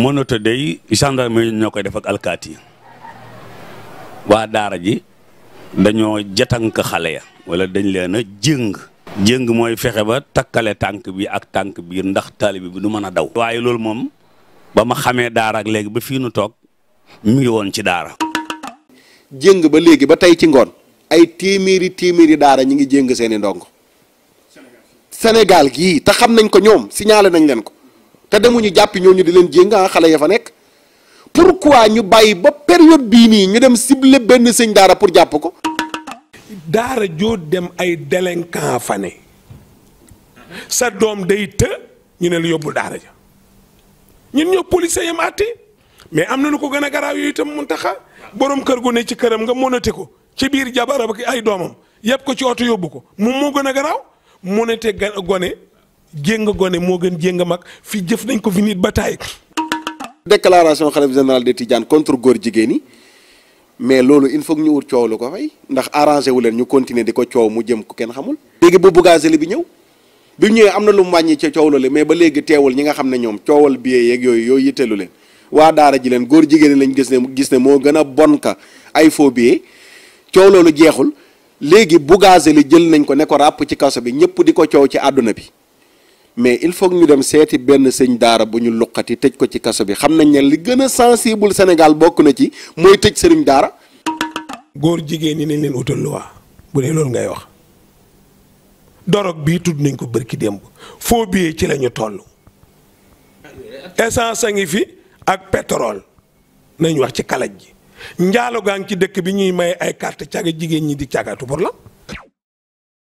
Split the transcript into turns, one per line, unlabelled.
mënata day gendarmerie ñoo koy def ak alkaati waa daara ji dañoo jatank xale ya wala dañ leen a jëng jëng mooy fexe ba takkale tànk bi ak tànk biir ndax taalibe bi du mën a daw waaye loolu moom ba ma xamee daara ak léegi ba fii nu toog mu ngi woon ci daara
jéng ba léegi ba tey ci ngoon ay téeméeri téeméeri daara ñi ngi jéng seeni ndongo Sénégal gii te xam nañ ko ñoom signalé nañ leen ko te demuñu jàppi ñooñu di leen jéng ah xale ya fa nekk pourquoi ñu bàyyi ba période bii nii ñu dem ciblé benn sëñ daara pour jàpp ko
daara joo dem ay délinquant fa ne sa doom day të ñu ne la yóbbul daara ja ñun ñoo policier yam àtte mais am na lu ko gën a garaaw yooyu itam mun taxa borom kër gu ne ci këram nga monote ko ci biir jabaram ak ay doomam yëpp ko ci oto yóbbu ko moom moo gën a garaaw monote ga gone jéng gone moo gën jéng mag fi jëf nañ ko fi nit ba taay
déclaration xalif général des Tidianes contre góor jigéen yi mais loolu il faut que ñu wut coow lu ko fay ndax arrangé wu leen ñu continuer di ko coow mu jëm ko kenn xamul. léegi bu Bougazelli bi ñëw bi ñëwee am na lu mu wàññi ca coow loolu mais ba léegi teewul ñi nga xam ne ñoom coowal billet yeeg yooyu yooyu yitteelu leen waa daara ji leen góor jigéen lañ gis ne gis ne moo gën a bon ka ay faux billets coow loolu jeexul léegi Bougazelli jël nañ ko ne ko ràpp ci kaso bi ñëpp di ko coow ci àdduna bi. mais il faut que ñu dem seeti benn sëñ daara bu ñu luqati tëj ko ci kaso bi xam nañ ne li gën a sensible Sénégal bokk na ci mooy tëj sëriñ daara.
góor jigéen ñi nañ leen utal loi bu dee loolu ngay wax dorog bii tudd nañ ko bërki démb foo biyee ci la ñu toll essence a ngi fi ak pétrole nañ wax ci kalaj ji njaalo gaa ngi ci dëkk bi ñuy may ay carte caga jigéen ñi di cagatu pour la